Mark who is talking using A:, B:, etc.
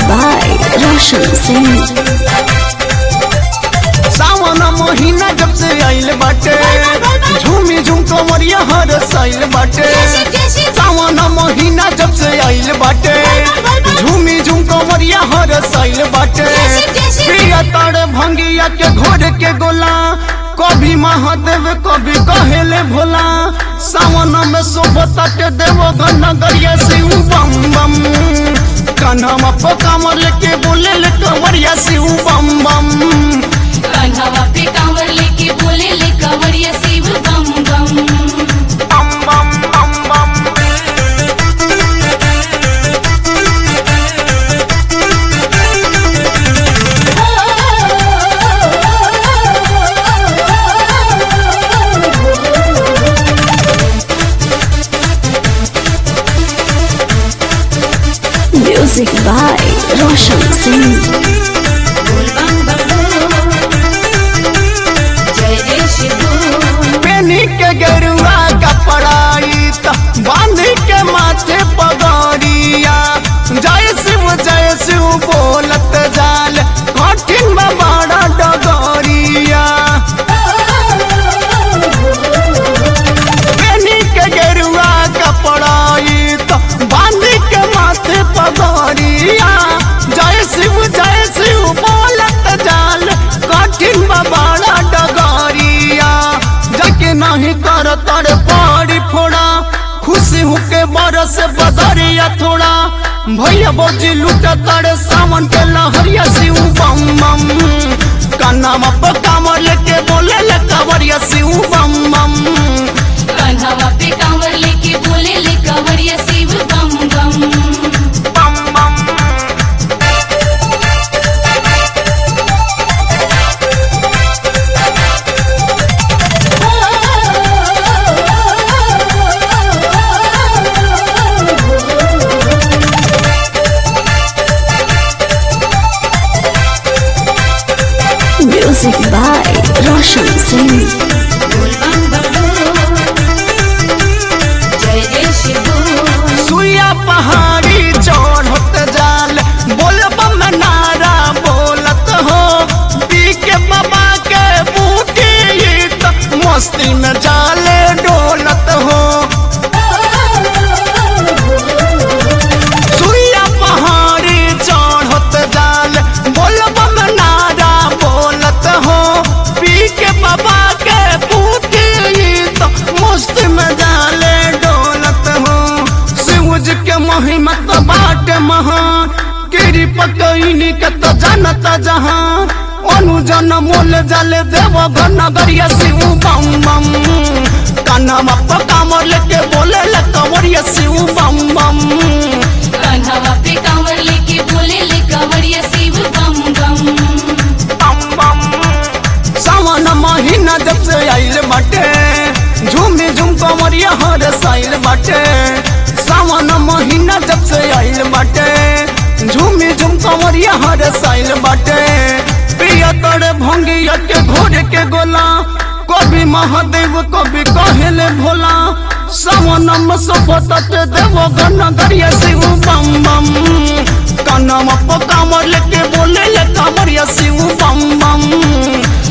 A: by Roshan Singh.
B: सावन महीना जब से आइल बाटे झूमी झूम कमरिया हर साइल बाटे सावन महीना जब से आइल बाटे झूमी झूम कमरिया हर साइल बाटे प्रिया तारे भंगिया के घोर के गोला कभी महादेव कभी कहेले भोला सावन में शोभता के देव घन गरिया शिव बम बम कान्हा पकामर लेके बोले ले कंवरिया शिव बम बम
C: कान्हावा पे कांवर लेके बोले ले कंवरिया शिव बम बम
B: बम बम बम बम
A: Music by Roshan Singh.
C: बोल बम बम जय जय शिव
B: पेनी के गेरुआ कपड़ाई त बांध के माथे पगड़िया जय शिव जय शिव बोलत जाल कठिन में बड़ा डगरिया पेनी के गेरुआ कपड़ाई त बांध के माथे पगड़िया जय शिव जय शिव बोलत जाल कठिन में बड़ा डगरिया जके नहीं कर तर पाड़ी फोड़ा खुशी होके बरस बदरिया थोड़ा भैया बोजी लूटा तड़े सावन के लहरिया शिव बम बम कान्हा में कामर लेके बोले ले कावरिया शिव बम बम
C: कान्हावा पे कांवर लेके बोले ले कंवरिया शिव बम बम
B: बम बम
A: Music by Roshan Singh.
C: बोल बम बम जय जय शिव
B: सुइया पहाड़ी चढ़त जाल बोलब में नारा बोलत हो पी के बाबा के बूटी त मस्ती में जाले डोलत हो सुइया पहाड़ी चढ़त जाल बोलब में नारा बोलत हो पी के बाबा के बूटी त मस्ती में जाले डोलत हो शिवज के महिमा तो बाट महान गिरी पकईनी के तो जानत जहान अनुजन मोल जाले देव घन गरिया शिव बम बम कान्हा मप्पा कामर लेके बोले ले कंवरिया शिव बम बम
C: कान्हावा पे कांवर लेके बोले ले कंवरिया शिव बम बम
B: बम बम सावन महीना जब से आइल बाटे झूमी झूम कंवरिया हर साइल बाटे सावन महीना जब से आइल बाटे झूमी झूम कंवरिया हर साइल बाटे प्रिय तोरे भंगिया के घोड़े के गोला कभी महादेव कभी कहेले भोला सावन में सफत देव गन गरिया शिव बम बम कानम पकामर लेके बोले ले कामरिया शिव बम बम